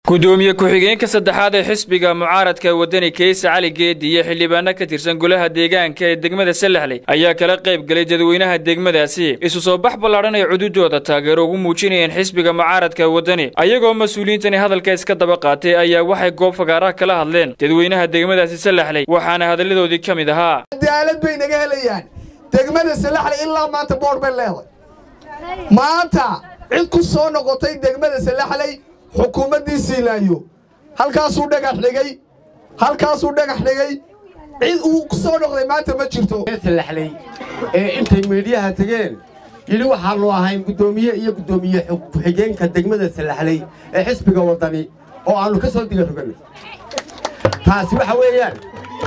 gudoomiye ku-xigeenka saddexaad ee xisbiga mucaaradka wadani keysa cali geedi iyo xildhibaano ka tirsan golaha deegaanka ee degmada salaxley ayaa kala qayb galay dadweynaha degmadaasi isu soo bax ballaadhan ay cududooda taageero ugu muujinayeen xisbiga mucaaradka wadani ayagoo mas-uuliyiintani hadalka iska daba qaatay ayaa waxay goob fagaaraha kala hadleen dadweynaha degmadaasi salaxley waxaana hadalladoodii ka mid ahaa cadaalad bay naga helayaan degmada salaxley ilaa maanta boor bay leeday maanta cid ku soo noqotay degmada salaxley xukuumaddii siilaayo halkaasuu dhagax dhigay halkaasuu dhagax dhigay cid uu ku soo noqday maanta ma jirto salaxley ee intay meedhiyaha tegeen yidhi waxaannu ahayn guddoomiye iyo guddoomiye ku-xigeenka degmada salaxley ee xisbiga waddani oo aannu ka soo diga rogannay taasi waxa weeyaan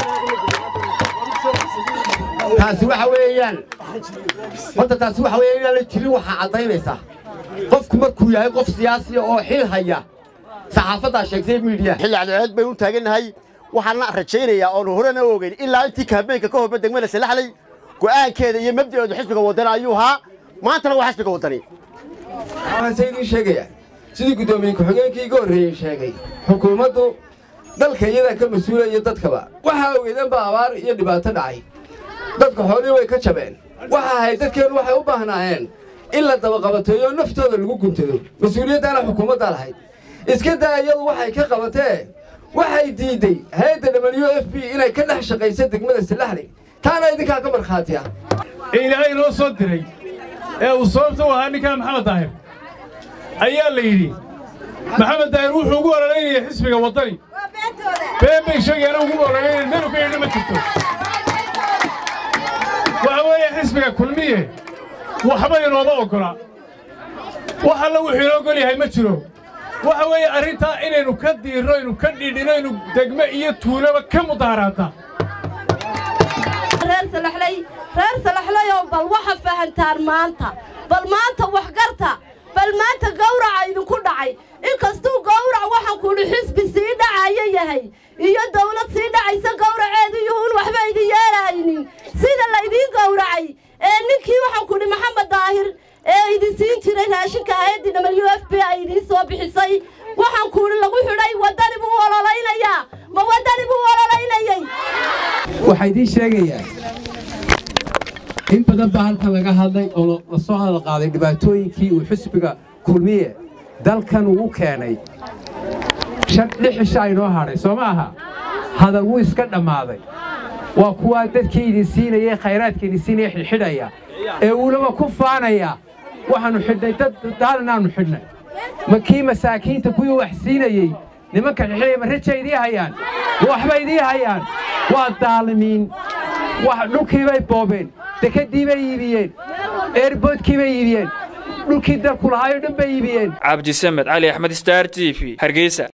taasi waxa weeyaan horta taasi waxa weeyaan inaan la jirin waxaa caddaynaysaa qofku markuu yahay qof siyaasiya oo xil haya saxaafaddaa sheegtay miidiya xilli cadceed baynu u taagannahay waxaana rajaynayaa oonu horena ogeyn ilaa intii kaambeynka ka horba degmada salaxley go'aankeeda iyo mabda'eedu xisbiga waddani ayuu ahaa maantana waa xisbiga waddani waxaanse idiin sheegayaa sidii guddoomiye ku-xigeenkii iga horreeyey sheegay xukuumaddu dalka iyadaa ka mas-uulaya dadkaba waxaa ogeedan baa abaar iyo dhibaato dhacay dadka xoolihii way ka jabeen waxa ahayd dadkeennu waxay u baahnaayeen in la dabaqabateeyo naftooda lagu guntado mas-uuliyaddaana xukuumaddaa lahayd iska daa iyadu waxay ka qabatee waxay diidday hay-adda w f b inay ka dhex shaqayso degmada salaxley taana idinkaa ka markhaatiya ee ilaahay inoo soo diray ee uu sababta u ahaa ninkaa maxamed daahir ayaa la yidhi maxamed daahir wuxuu ugu ololaynaya xisbiga waddani been bay sheegayaana ugu ololaynaya melu ka yidhi ma jirto waxa weeye xisbiga kulmiye waxba inooma oggola wax alla wuxuu inoo ogol yahay ma jiro waxa weeye arrintaa inaynu ka diirno inu ka dhidhino inu degme iyo tuulaba ka mudaaraadna reer salaxley reer salaxleyow bal waxa fahantaan maanta bal maanta waxgarta bal maanta gawraca idinku dhacay inkastuu gawrac waxaan kuudhi xisbi sii dhacaya yahay iyo dawlad sii dhacaysa gawraceedu yuhuun waxba idin yeelahaynin sida laydiin gawracay ee ninkii waxaan kudhi maxamed daahir ee idin siin jiray raashinka hay-addii w f b ay idiin soo bixisay waxaan kuudhi lagu xidhay waddani buu ololaynayaa ma waddani buu ololaynayey waxaa idiin sheegayaa in badan baa halkan laga hadlay oo la soo hadal qaaday dhibaatooyinkii uu xisbiga kulmiye dalkan uu keenay lix cishaa inoo hadhay soo ma aha hadal wuu iska dhammaaday waa kuwaa dadkii idin siinayay khayraadka idin siinaya xidhxidhaya ee uulaba ku faanaya waxaannu xidhnay dad daalinaannu xidhnay ma kii masaakiinta kuwii wax siinayey nimanka xidxidhaya ma raja idii hayaan ma waxba idii hayaan waa daalimiin dhulkii bay boobeen dekadii bay iibiyeen eerboodkii bay iibiyeen dhulkii dalku lahaayoo dhan bay iibiyeen cabdisamed cali axmed star t v hargeysa